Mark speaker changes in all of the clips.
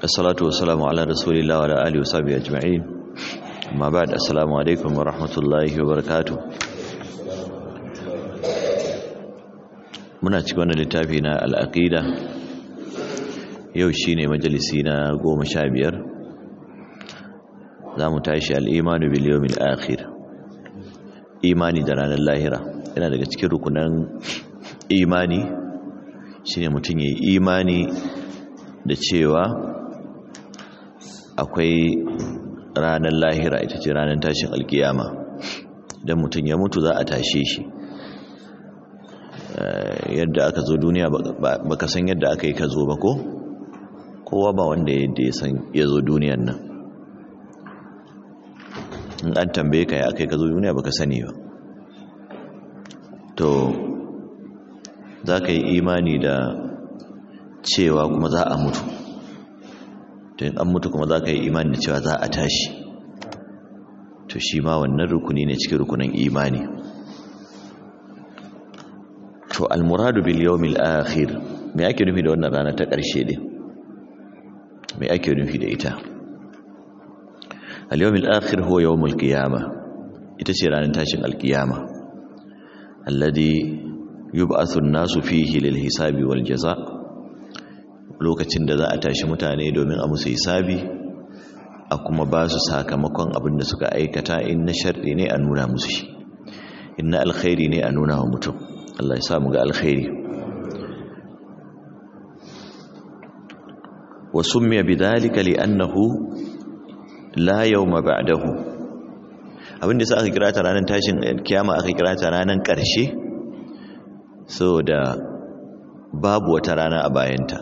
Speaker 1: الصلاة والسلام على رسول الله وعلى آله وصحبه أجمعين أما بعد السلام عليكم ورحمة الله وبركاته muna cikin wannan littafi na al'aqida yau shine majalisi na goma sha biyar za mu tashi al'imanu bil yawmil akhir imani da ranar lahira yana daga cikin rukunan imani shine mutum yayi imani da cewa akwai ranar lahira ita ce ranar tashin alkiyama idan mutum ya mutu za a tashe shi yadda aka zo duniya baka san yadda aka yi ka zo ba ko kowa ba wanda yadda ya san ya zo duniyan nan in an tambaye ka ya aka yi ka zo duniya baka sani ba to za ka yi imani da cewa kuma za a mutu to in an mutu kuma za ka yi imani da cewa za a tashi to shi ma wannan rukuni ne cikin rukunin imani to almuradu bil yawmil akhir me ake nufi da wannan rana ta ƙarshe din me ake nufi da ita al yawmil akhir huwa yawmul qiyamah ita ce ranar tashin alkiyama alladhi yub'athu an-nasu fihi lil hisabi wal jazaa lokacin da za a tashi mutane domin a musu hisabi a kuma ba su sakamakon abin da suka aikata in na sharri ne a nuna musu shi in na alkhairi ne a nuna wa mutum Allah ya samu ga alkhairi wa summiya bidhalika li'annahu la yawma ba'dahu abin da sa aka kira ta ranar tashin kiyama aka kira ta ranar ƙarshe saboda babu wata rana a bayanta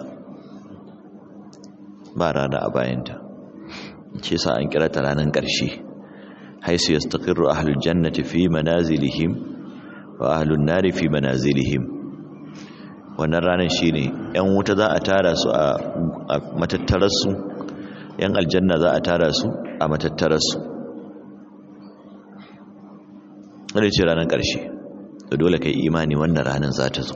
Speaker 1: ba rana a bayanta ce sa an kira ta ranar ƙarshe haisu yastaqirru ahlul jannati fi manazilihim wa ahlun nari fi manazilihim wannan ranar shine yan wuta za a tara su a matattararsu yan aljanna za a tara su a matattararsu wanda ce ranar ƙarshe da dole kai imani wannan ranar za ta zo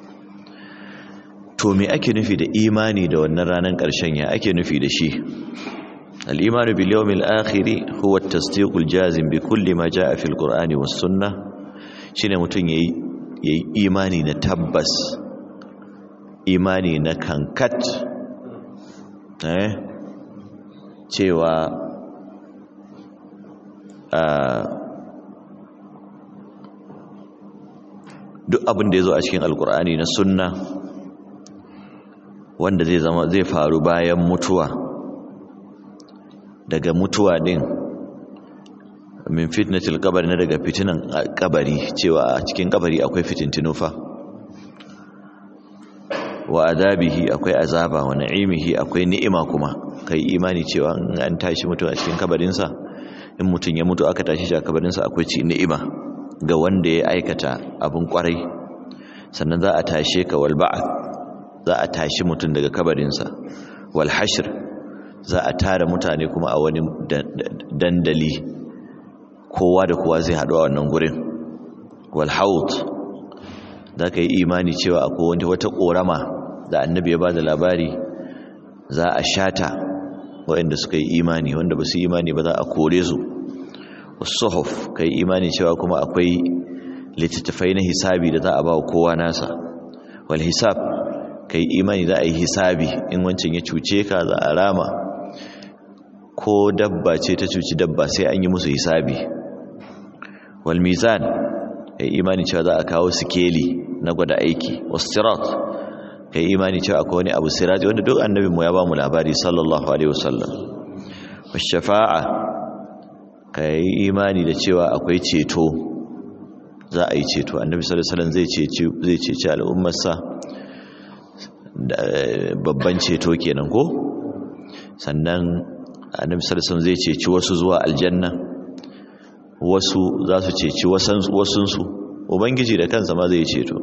Speaker 1: to me ake nufi da imani da wannan ranar ƙarshen ya ake nufi da shi al-imanu bil yawmil akhir huwa at-tasdiqul jazim bi kulli ma jaa fil qur'ani was sunnah shine mutun yayi yayi imani na tabbas imani na kankat eh cewa duk abin da ya zo a cikin alkur'ani na sunna wanda zai zama zai faru bayan mutuwa daga mutuwa din min fitnatil qabri na daga fitinan kabari cewa a cikin kabari akwai fitintinu fa wa adabihi akwai azaba wa na'imihi akwai ni'ima kuma kai imani cewa in an tashi mutu a cikin kabarinsa in mutum ya mutu aka tashi shi a kabarinsa akwai ci ni'ima ga wanda ya aikata abin kwarai sannan za a tashe ka wal ba'ath za a tashi mutum daga kabarinsa wal hashr za a tara mutane kuma a wani dandali kowa da kowa zai haɗu a wannan gurin wal haut za ka yi imani cewa akwai wani wata ƙorama da annabi ya ba da labari za a shata waɗanda suka yi imani wanda ba su imani ba za a kore su suhuf ka yi imani cewa kuma akwai littattafai na hisabi da za a ba wa kowa nasa wal hisab ka yi imani za a yi hisabi in wancan ya cuce ka za a rama ko dabba ce ta cuci dabba sai an yi musu hisabi wal mizan ka yi imani cewa za a kawo sikeli na gwada aiki wasirat ka yi imani cewa akwai wani abu sirati wanda duk annabinmu ya ba mu labari sallallahu alaihi wasallam washafa'a ka yi imani da cewa akwai ceto za a yi ceto annabi sallallahu alaihi wasallam zai ceci zai ceci al'ummarsa babban ceto kenan ko sannan annabi sallallahu alaihi wasallam zai ceci wasu zuwa aljanna wasu za su ceci wasunsu ubangiji da kansa ma zai ceto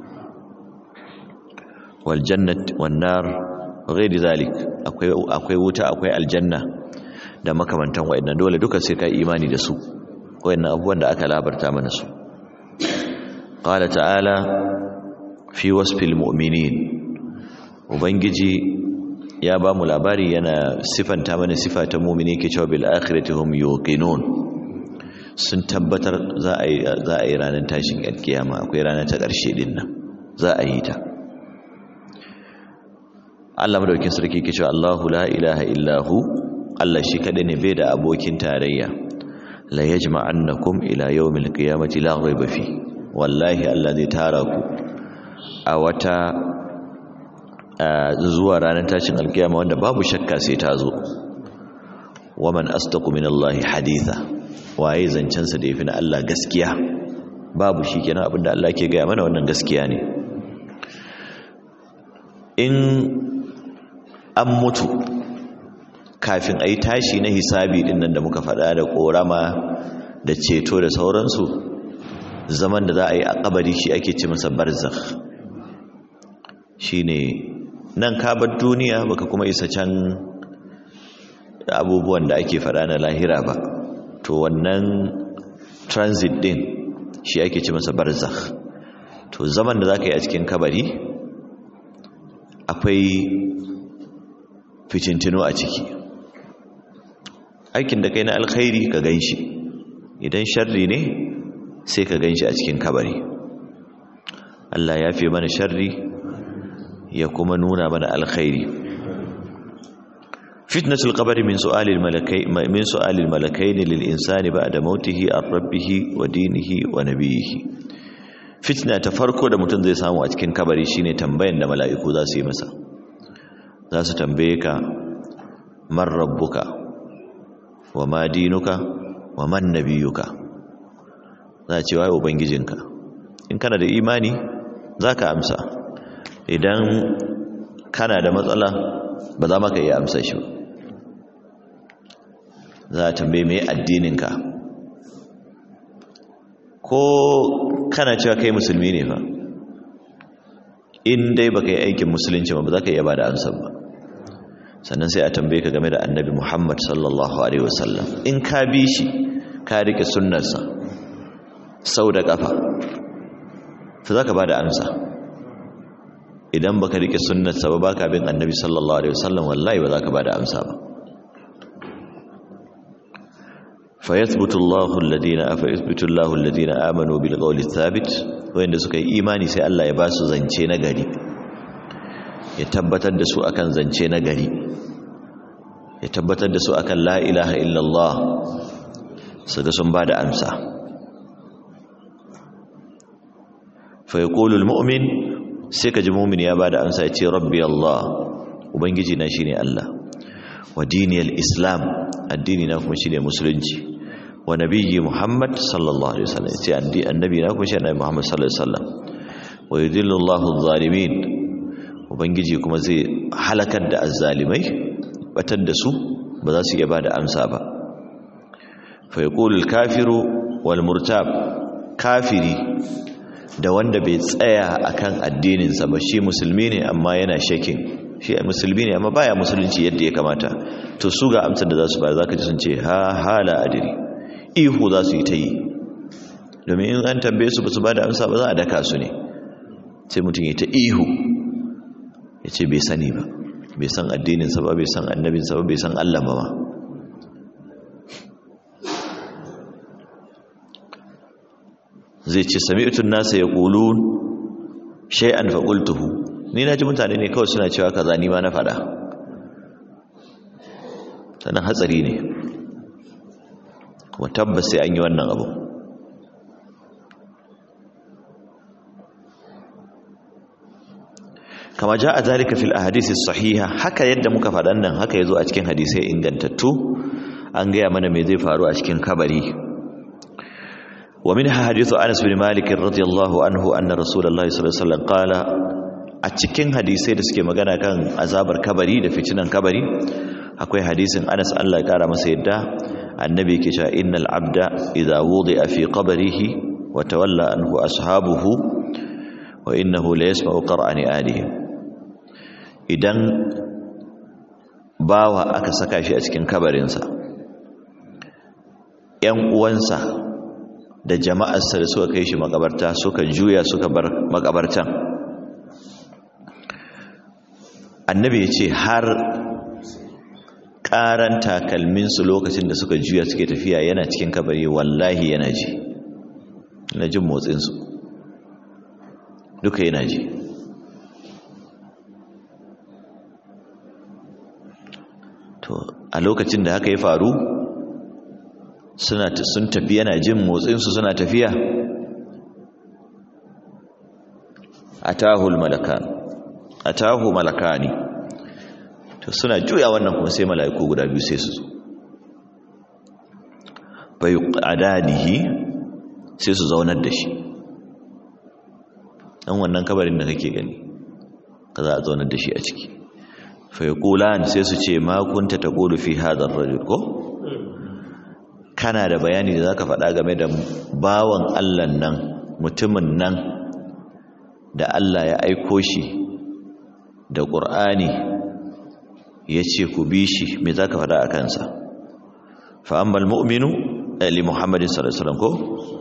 Speaker 1: wal jannat wan nar ghairi zalik akwai akwai wuta akwai aljanna da makamantan wayannan dole duka sai kai imani da su wayannan abubuwan da aka labarta mana su qala ta'ala fi wasfil mu'minin ubangiji ya ba mu labari yana sifanta mana sifa ta mumini ke cewa bil akhirati hum yuqinun sun tabbatar za a yi za a yi ranar tashin alkiyama akwai rana ta ƙarshe din nan za a yi ta Allah madaukin sarki ke cewa Allahu la ilaha illahu Allah shi kadai ne bai da abokin tarayya la yajma'annakum ila yawmil qiyamati la ghaiba fi wallahi Allah zai tara ku a wata zuwa ranar tashin alkiyama wanda babu shakka sai ta zo waman astaqu minallahi haditha waye zancen sa da yafi na Allah gaskiya babu shi kenan abinda Allah ke gaya mana wannan gaskiya ne in an mutu kafin a yi tashi na hisabi din nan da muka faɗa da ƙorama da ceto da sauransu zaman da za a yi a ƙabari shi ake ce masa barzakh shi ne nan kabar duniya baka kuma isa can abubuwan da ake faɗa na lahira ba to wannan transit din shi ake ce masa barzakh to zaman da za ka yi a cikin kabari akwai ficintino a ciki aikin da kai na alkhairi ka gan shi idan sharri ne sai ka gan shi a cikin kabari Allah ya fi mana sharri ya kuma nuna mana alkhairi fitnatul qabri min su'alil malakai min su'alil malakain lil insani ba'da mautihi ar rabbih wa dinihi wa nabiyhi fitna ta farko da mutum zai samu a cikin kabari shine tambayan da mala'iku za su yi masa za su tambaye ka man rabbuka wa ma dinuka wa man nabiyuka za a ce waye ubangijinka in kana da imani za ka amsa idan kana da matsala ba za maka iya amsa shi za a tambaye mai addininka ko kana cewa kai musulmi ne fa in dai baka yi aikin musulunci ba za ka iya ba da amsar ba sannan sai a tambaye ka game da annabi Muhammad sallallahu alaihi wasallam in ka bi shi ka rike sunnarsa sau da kafa to zaka bada amsa idan baka rike sunnarsa ba baka bin annabi sallallahu alaihi wasallam wallahi ba zaka bada amsa ba fayathbutu Allahu alladhina afa yathbutu Allahu alladhina amanu bil qawli thabit wanda suka yi imani sai Allah ya ba su zance na gari ya tabbatar da su akan zance na gari ya tabbatar da su akan la ilaha illallah su ga sun ba da amsa fa yaqulu almu'min sai ka ji mu'min ya ba da amsa ya ce rabbi Allah ubangiji na shine Allah wa diniyal islam addini na kuma shine musulunci wa nabiyyi muhammad sallallahu alaihi wasallam ce annabi na kuma shine muhammad sallallahu alaihi wasallam wa yudillu Allahu adh-dhalimin ubangiji kuma zai halakar da azzalimai batar da su ba za su iya bada amsa ba fa yaqulu al-kafiru wal murtab kafiri da wanda bai tsaya akan addinin sa ba shi musulmi ne amma yana shakin shi musulmi ne amma baya musulunci yadda ya kamata to su ga amsar da za su bayar zaka ji sun ce ha hala adiri ihu za su yi ta yi domin in an tambaye su ba su bada amsa ba za a daka su ne sai mutum ya ta ihu ya ce bai sani ba bai san addininsa ba bai san annabinsa ba bai san Allah ba ma zai ce sami'tun nasa ya ƙulun shay'an faƙultuhu ni na ji mutane ne kawai suna cewa kaza ni ma na faɗa sannan hatsari ne kuma tabbas sai an yi wannan abu kama ja a zalika fil ahadisi sahiha haka yadda muka faɗan nan haka ya zo a cikin hadisai ingantattu an gaya mana me zai faru a cikin kabari wa min hadithu anas bin malik radiyallahu anhu anna rasulullahi sallallahu alaihi wasallam qala a cikin hadisai da suke magana kan azabar kabari da fitinan kabari akwai hadisin anas Allah ya kara masa yadda annabi yake cewa innal abda idza wudi'a fi qabrihi wa tawalla anhu ashabuhu wa innahu la yasma'u qur'ani alihim idan bawa aka saka shi a cikin kabarinsa ‘yan uwansa da jama'arsa da suka kai shi makabarta suka juya suka bar makabartan annabi ya ce har ƙaran takalminsu lokacin da suka juya suke tafiya yana cikin kabari wallahi yana ji na jin motsinsu duka yana ji to a lokacin da haka ya faru suna sun tafi yana jin motsinsu suna tafiya atahul malakan atahu malakani to suna juya wannan kuma sai mala'iku guda biyu sai su zo bai adanihi sai su zaunar da shi dan wannan kabarin da kake gani ka za a zaunar da shi a ciki fa yaqulan sai su ce ma kunta taqulu fi hadha ar-rajul ko kana da bayani da zaka faɗa game da bawan Allah nan mutumin nan da Allah ya aiko shi da Qur'ani ya ce ku bi shi me za ka faɗa a kansa fa'ammal mu'minu li muhammadin sallallahu ko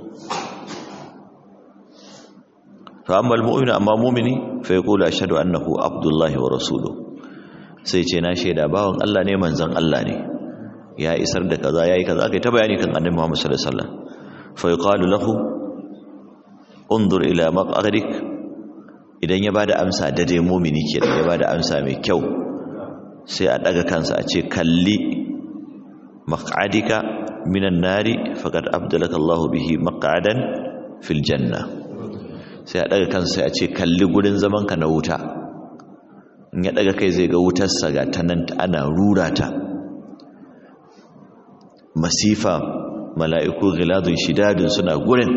Speaker 1: fa'ammal mu'minu amma mumini fa ya kula shaɗu annahu abdullahi wa rasulu sai ce na shaida bawan Allah ne manzan Allah ne ya isar da kaza ya yi kaza aka yi ta bayani kan annabi muhammad sallallahu alaihi wasallam fa yuqalu lahu undur ila maqadik idan ya bada amsa da dai mumini kenan ya bada amsa mai kyau sai a daga kansa a ce kalli maq'adika minan nari faqad abdalaka Allahu bihi maq'adan fil janna sai a daga kansa sai a ce kalli gurin zaman ka na wuta in ya daga kai zai ga wutar sa ga tanan ana rura ta masifa mala'iku ghiladun shidadun suna gurin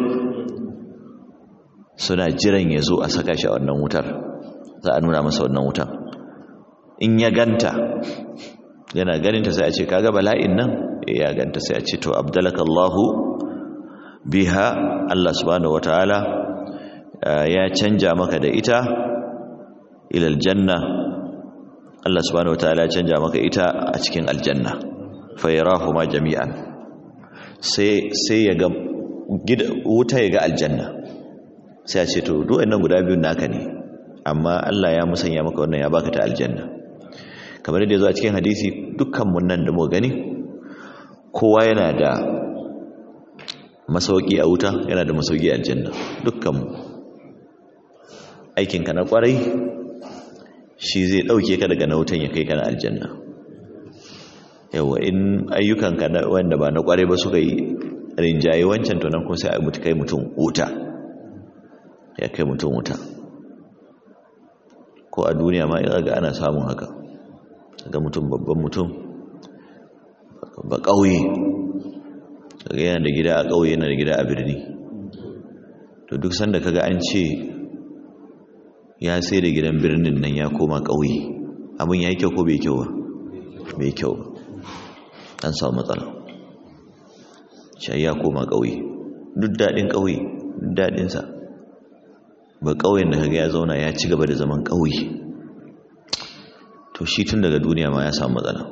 Speaker 1: suna jiran ya zo a saka shi a wannan wutar za a nuna masa wannan wutar in ya ganta yana ganinta sai a ce kaga bala'in nan ya ganta sai a ce to abdalakallahu biha Allah subhanahu wataala ya canja maka da ita ilal janna Allah subhanahu wataala ya canja maka ita a cikin aljanna fa yarahuma jami'an sai sai ya ga wuta ya ga aljanna sai a ce to duk wannan guda biyun naka ne amma Allah ya musanya maka wannan ya baka ta aljanna kamar da ya zo a cikin hadisi dukkanmu nan da mu gani kowa yana da masauki a wuta yana da masauki a aljanna dukkanmu aikinka na kwarai shi zai ɗauke ka daga na wutan ya kai ka na aljanna yawa in ayyukanka wanda ba na kwarai ba suka yi rinjaye wancan to nan kuma sai a mutu kai mutum wuta ya kai mutum wuta ko a duniya ma ina ga ana samun haka ga mutum babban mutum ba ƙauye daga yana da gida a ƙauye yana da gida a birni to duk sanda kaga an ce ya sai da gidan birnin nan ya koma ƙauye abin ya yi kyau ko bai kyau ba bai kyau ba an samu matsala shi ya koma ƙauye duk daɗin ƙauye duk daɗinsa ba ƙauyen da kaga ya zauna ya ci gaba da zaman ƙauye to shi tun daga duniya ma ya samu matsala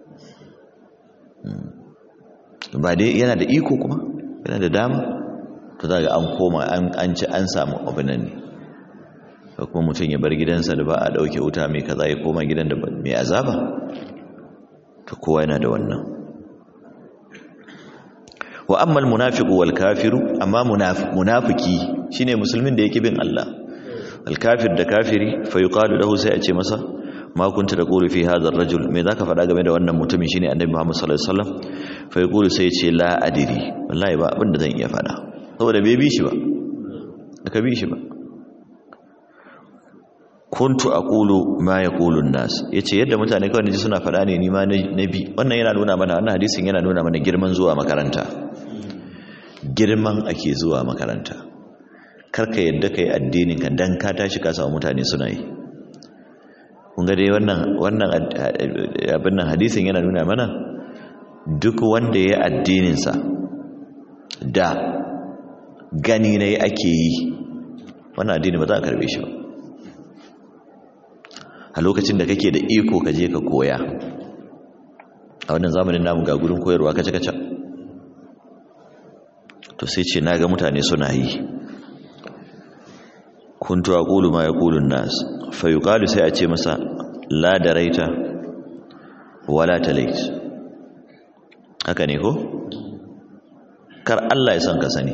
Speaker 1: ba dai yana da iko kuma yana da dama to za ga an koma an ci an samu abin nan ne da kuma mutum ya bar gidansa da ba a ɗauke wuta mai kaza ya koma gidan da mai azaba to kowa yana da wannan wa ammal munafiqu wal kafiru amma munafiki shine musulmin da yake bin Allah al kafir da kafiri fa yuqalu lahu sai a ce masa ma kunta taqulu fi hadha ar-rajul me zaka faɗa game da wannan mutumin shine annabi Muhammad sallallahu alaihi wasallam fa yaqulu sai ya ce la adiri wallahi ba abinda zan iya faɗa saboda bai bi shi ba aka bi shi ba kuntu aqulu ma yaqulu an-nas yace yadda mutane kawai ne suna faɗa ne ni ma nabi wannan yana nuna mana wannan hadisin yana nuna mana girman zuwa makaranta girman ake zuwa makaranta karka yadda kai addinin ka dan ka tashi ka samu mutane suna yi kun ga dai wannan wannan abin nan hadisin yana nuna mana duk wanda ya addinin sa da gani ne ake yi wannan addini ba za a karbe shi ba a lokacin da kake da iko ka je ka koya a wannan zamanin namu ga gurin koyarwa kace kace to sai ce naga mutane suna yi kuntu aqulu ma yaqulu an-nas fa yuqalu sai a ce masa la daraita wala talait haka ne ko kar Allah ya san ka sani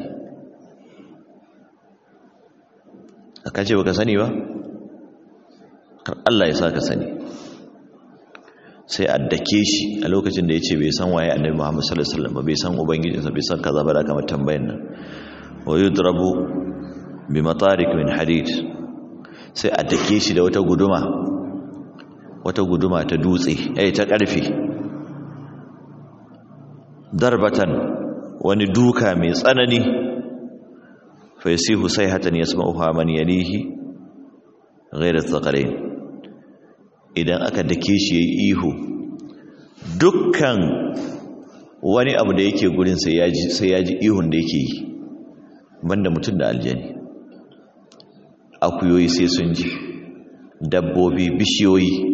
Speaker 1: aka ce baka sani ba kar Allah ya sa ka sani sai a dake shi a lokacin da ya ce bai san waye annabi Muhammad sallallahu alaihi wasallam ba bai san ubangijinsa bai san kaza ba da kamar tambayan nan wa yudrabu bi matarik min hadid sai a dake shi da wata guduma wata guduma ta dutse eh ta karfe darbatan wani duka mai tsanani fa yasihu sayhatan yasma'uha man yalihi ghayra thaqalain idan aka dake shi yayi ihu dukkan wani abu da yake gurin sai yaji sai yaji ihun da yake yi banda mutum da aljani akuyoyi sai sun ji dabbobi bishiyoyi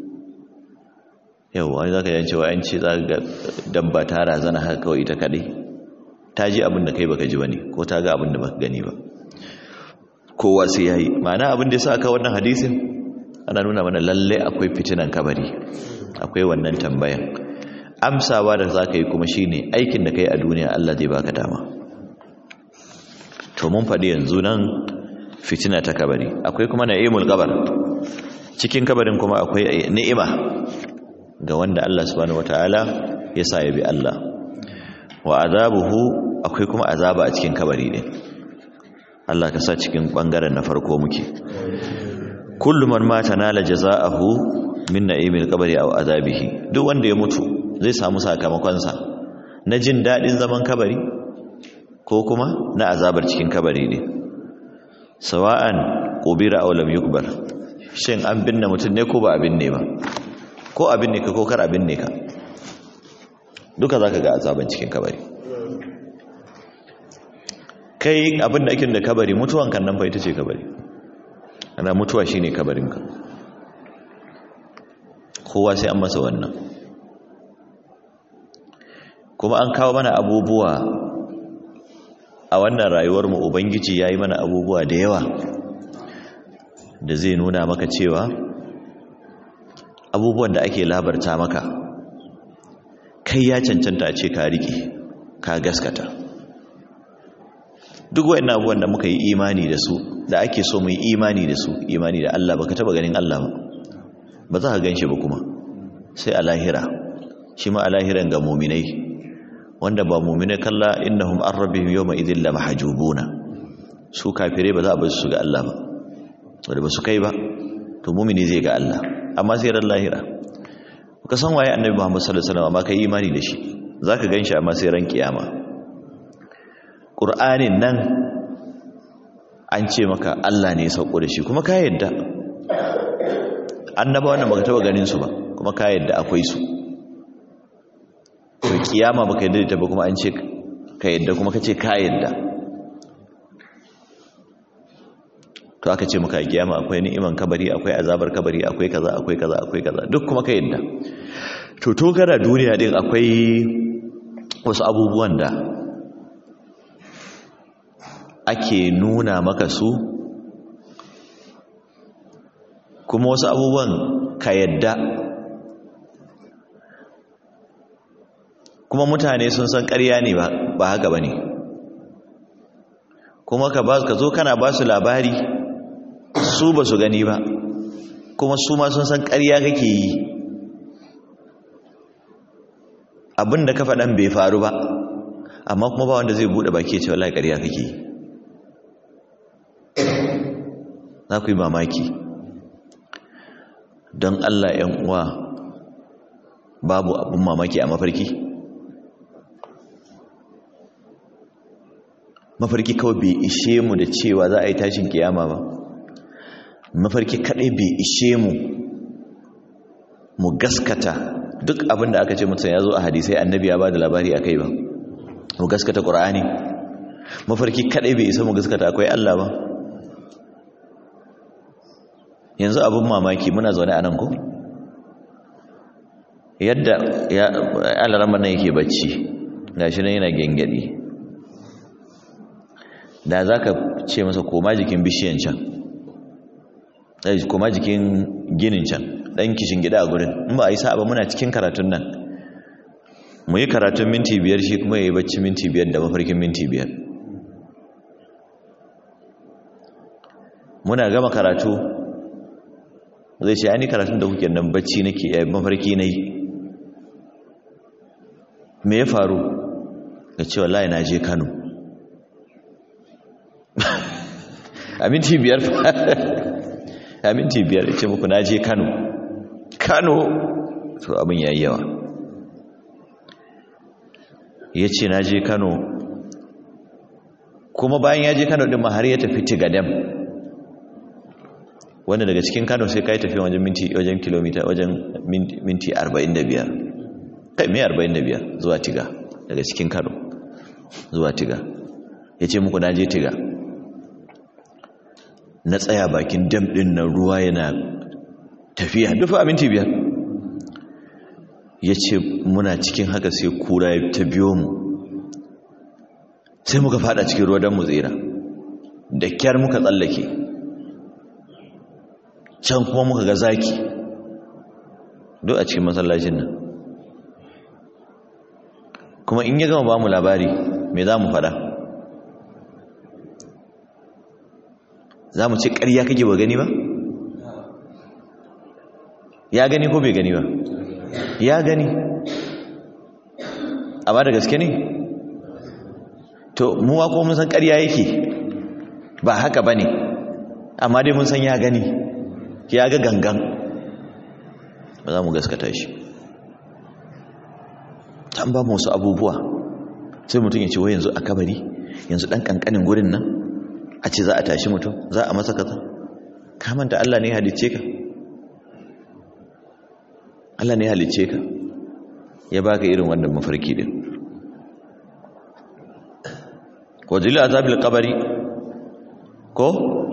Speaker 1: yau wani zaka yan cewa an ce za ga dabba ta razana haka kawai ita kadai ta ji abin da kai baka ji bane ko ta ga abin da baka gani ba kowa sai yayi ma'ana abin da yasa aka wannan hadisin ana nuna mana lalle akwai fitinan kabari akwai wannan tambayan amsawa da zaka yi kuma shine aikin da kai a duniya Allah zai baka dama to mun faɗi yanzu nan fitina ta kabari akwai kuma na'imul kabar cikin kabarin kuma akwai ni'ima ga wanda Allah subhanahu wataala ya sa ya bi Allah wa azabuhu akwai kuma azaba a cikin kabari ne Allah ka sa cikin bangaren na farko muke kullu man mata nala jazaahu min na'imil qabri aw azabihi duk wanda ya mutu zai samu sakamakon sa na jin dadin zaman kabari ko kuma na azabar cikin kabari ne sawa'an qubira aw lam yukbar shin an binne mutun ne ko ba abin ne ba ko abin ne ka ko kar abin ne ka duka zaka ga azaban cikin kabari kai abin da ake da kabari mutuwan kan nan fa ita ce kabari ana mutuwa shine kabarin ka kowa sai an masa wannan kuma an kawo mana abubuwa a wannan rayuwar mu ubangiji yayi mana abubuwa da yawa da zai nuna maka cewa abubuwan da ake labarta maka kai ya cancanta a ce ka riƙe ka gaskata duk wa'in abubuwan da muka yi imani da su da ake so mu yi imani da su imani da Allah baka taba ganin Allah ba ba za ka gan shi ba kuma sai a lahira shi ma a lahiran ga muminai wanda ba muminai kalla innahum an rabbihim yawma idhin la mahjubuna su kafirai ba za a bar su ga Allah ba wanda ba su kai ba to mumini zai ga Allah amma sai ran lahira ka san waye annabi Muhammad sallallahu alaihi wasallam amma kai imani da shi zaka ganshi amma sai ran kiyama Qur'anin nan an ce maka Allah ne ya sauko da shi kuma ka yadda annaba wannan baka taba ganin su ba kuma ka yadda akwai su to kiyama baka yadda ta ba kuma an ce ka yadda kuma kace ka yadda to aka ce maka kiyama akwai ni'iman kabari akwai azabar kabari akwai kaza akwai kaza akwai kaza duk kuma ka yadda to to gara duniya din akwai wasu abubuwan da ake nuna maka su kuma wasu abubuwan ka yadda kuma mutane sun san ƙarya ne ba haka ba ne kuma ka zo kana ba su labari su ba su gani ba kuma su ma sun san ƙarya kake yi abin da ka faɗan bai faru ba amma kuma ba wanda zai buɗe baki ce wallahi ƙarya kake yi za ku yi mamaki don Allah ‘yan uwa babu abin mamaki a mafarki mafarki kawai bai ishe mu da cewa za a yi tashin kiyama ba mafarki kadai bai ishe mu mu gaskata duk abin da aka ce mutum ya zo a hadisai annabi ya ba da labari a kai ba mu gaskata ƙura'ani mafarki kadai bai isa mu gaskata akwai Allah ba yanzu abin mamaki muna zaune a nan ko yadda ya alarama nan yake bacci gashi nan yana gengedi da za ka ce masa koma jikin bishiyan can koma jikin ginin can dan kishin gida a gurin in ba a yi sa'a ba muna cikin karatun nan mu yi karatun minti biyar shi kuma ya yi bacci minti biyar da mafarkin minti biyar muna gama karatu zai ce ani karatun da kuke nan bacci nake yayin mafarki na yi me ya faru ga ce wallahi na je kano a minti biyar a minti biyar ce muku na je kano kano to abin yayi yawa ya ce na je kano kuma bayan ya je kano ɗin ma har ya tafi tigadam wanda daga cikin kano sai ka yi tafi wajen minti wajen kilomita wajen minti 45 kai mai 45 zuwa tiga daga cikin kano zuwa tiga ya ce muku na je tiga na tsaya bakin dam ɗin nan ruwa yana tafiya dufa a minti biyar ya ce muna cikin haka sai kura ya ta biyo mu sai muka fada cikin ruwa don mu tsira da kyar muka tsallake can kuma muka ga zaki duk a cikin masallacin nan kuma in ya gama ba mu labari me za mu fada za mu ce ƙarya kake ba gani ba ya gani ko bai gani ba ya gani amma da gaske ne to muwa ko mun san ƙarya yake ba haka ba ne amma dai mun san ya gani ya ga gangan ba za mu gaskata shi ta ba mu wasu abubuwa sai mutum ya ce wai yanzu a kabari yanzu ɗan ƙanƙanin gurin nan a ce za a tashi mutum za a masa kaza kamanta Allah ne halicce ka Allah ne halicce ka ya baka irin wannan mafarki din wajili azabil qabri ko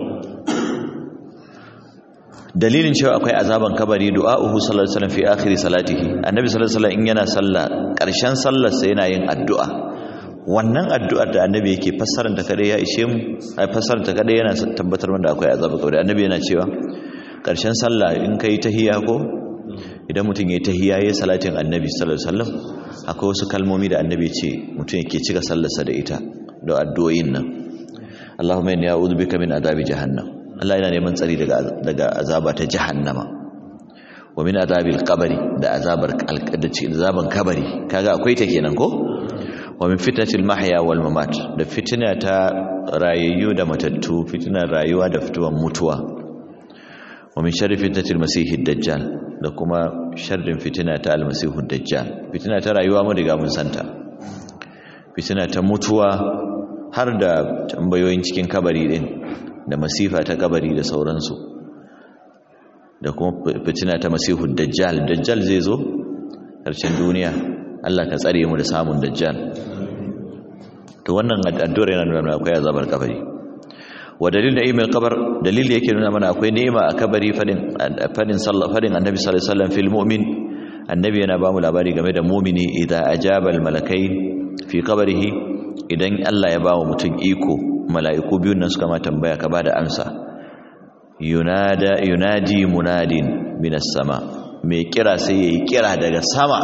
Speaker 1: dalilin cewa akwai azaban kabari du'a'uhu sallallahu alaihi wasallam fi akhir salatihi annabi sallallahu alaihi wasallam in yana sallah karshen sallar sa yana yin addu'a wannan addu'ar da annabi yake fassarar ta kada ya ishe mu ai fassarar ta kada yana tabbatar da akwai azaban kabari annabi yana cewa karshen sallah in kai tahiyya ko idan mutum ya yi tahiyya ya salatin annabi sallallahu alaihi wasallam akwai wasu kalmomi da annabi ce mutum yake cika sallarsa da ita da addu'o'in nan Allahumma inni a'udhu bika min adabi jahannam Allah yana neman tsari daga daga azaba ta jahannama wa min adabil qabri da azabar da azaban kabari kaga akwai ta kenan ko wa min fitnatil mahya wal mamat da fitina ta rayayyu da matattu fitinar rayuwa da fituwan mutuwa wa min sharri fitnatil masihid dajjal da kuma sharrin fitina ta almasihud dajjal fitina ta rayuwa mun riga mun santa fitina ta mutuwa har da tambayoyin cikin kabari din da masifa ta kabari da sauransu da kuma fitina ta masihud dajjal dajjal zai zo karshen duniya Allah ka tsare mu da samun dajjal to wannan addu'ar yana nuna akwai azabar kabari wa dalil na'imul qabr dalil yake nuna mana akwai ni'ima a kabari fadin fadin sallah fadin annabi sallallahu alaihi wasallam fil mu'min annabi yana ba mu labari game da mu'mini idza ajaba al malakai fi qabrihi idan Allah ya ba wa mutum iko mala'iku biyun nan suka ma tambaya ka bada amsa yunada yunadi munadin minas sama mai kira sai yayi kira daga sama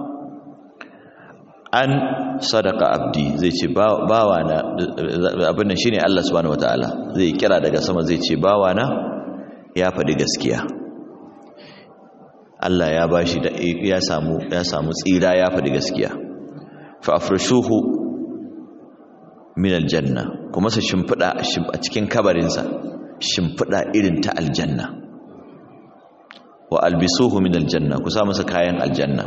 Speaker 1: an sadaka abdi zai ce bawa na abin nan shine Allah subhanahu wataala zai kira daga sama zai ce bawa na ya faɗi gaskiya Allah ya bashi da ya samu ya samu tsira ya faɗi gaskiya fa afrishuhu min aljanna kuma sa shimfida a cikin kabarin sa shimfida irin ta aljanna wa albisuhu min aljanna ku sa masa kayan aljanna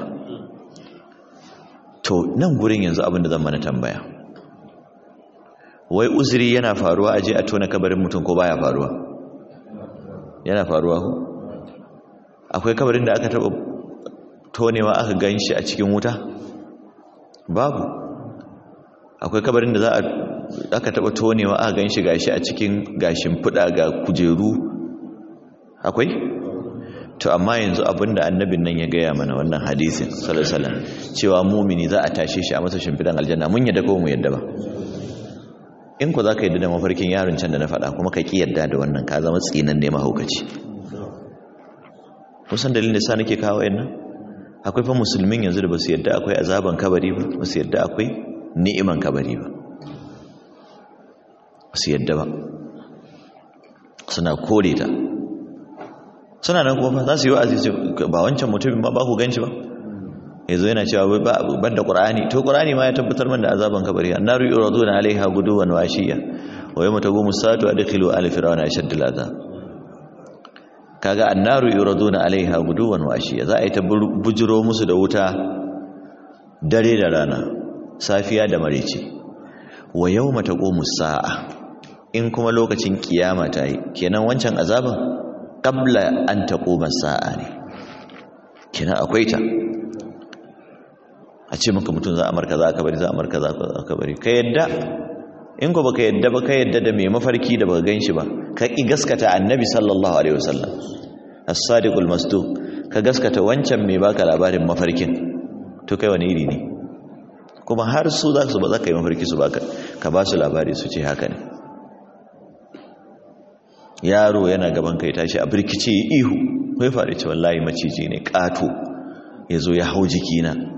Speaker 1: to nan gurin yanzu abin da zan mana tambaya wai uzuri yana faruwa aje a tona kabarin mutum ko baya faruwa yana faruwa ko akwai kabarin da aka taba tonewa aka ganshi a cikin wuta babu akwai kabarin da za a aka taba tonewa aka ganshi gashi a cikin gashin fuda ga kujeru akwai to amma yanzu abinda annabin nan ya gaya mana wannan hadisin sallallahu alaihi wasallam cewa mumini za a tashe shi a masa shimfidan aljanna mun yadda ko mu yadda ba in ku zaka yadda da mafarkin yaron can da na faɗa kuma ka ki yadda da wannan ka zama tsinan ne mahaukaci kusan dalilin da sa nake kawo yan nan akwai fa musulmin yanzu da ba su yadda akwai azaban kabari ba ba su yadda akwai ni'iman kabari ba ba su yadda ba suna kore ta suna nan kuma za su yi wa'azi ba wancan mutumin ba ba ku ganci ba yanzu yana cewa ban da ƙur'ani to ƙur'ani ma ya tabbatar man da azaban kabari annaru yuraduna alaiha guduwan washiya wa yawma taqumu as-saatu adkhilu ala fir'auna ashadda al-azab kaga annaru yuraduna alaiha guduwan washiya za a yi ta bujiro musu da wuta dare da rana safiya da marice wa yawma taqumu as-sa'a in kuma lokacin kiyama ta yi kenan wancan azaban qabla an taquma as-sa'a ne kenan akwai ta a ce maka mutum za a marka za ka bari za a marka za ka bari ka yadda in ko baka yadda ba ka yadda da mai mafarki da baka ganshi ba ka ki gaskata annabi sallallahu alaihi wasallam as-sadiqul masduq ka gaskata wancan mai baka labarin mafarkin to kai wani iri ne kuma har su za su ba za ka yi mafarki su baka ka ba su labari su ce haka ne yaro yana gaban kai tashi a birkice ihu kai faɗi ce wallahi maciji ne ƙato ya zo ya hau jikina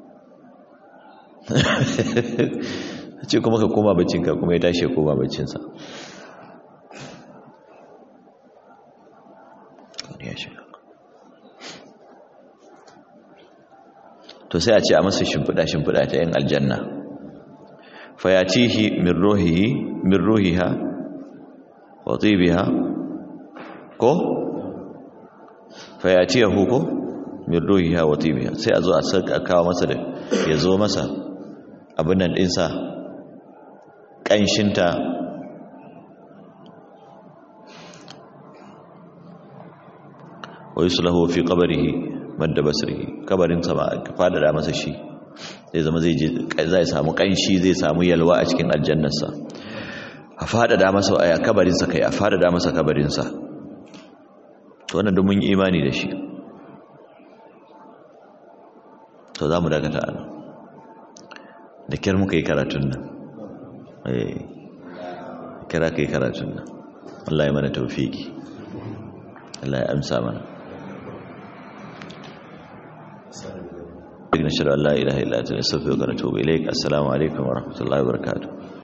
Speaker 1: ce kuma ka koma baccinka kuma ya tashi ya koma baccinsa to sai a ce a masa shimfiɗa shimfiɗa ta yin aljanna fayatihi min ruhihi min ruhiha wa tibiha ko fayatiyahu ko min ruhiha wa tibiha sai a zo a saka kawo masa da ya zo masa abin nan ɗinsa ƙanshinta wa yuslahu fi qabrihi madda basrihi kabarin sa ba ka fadada masa shi zai zama zai zai samu ƙanshi zai samu yalwa a cikin aljannarsa a fadada masa a kabarin sa kai a fadada masa kabarin sa to wannan duk mun yi imani da shi to za mu dakata a nan da kyar muka yi karatun nan kira ka yi karatun nan Allah ya mana taufiki Allah ya amsa mana نشهد ان لا اله الا انت نستغفرك ونتوب اليك السلام عليكم ورحمه الله وبركاته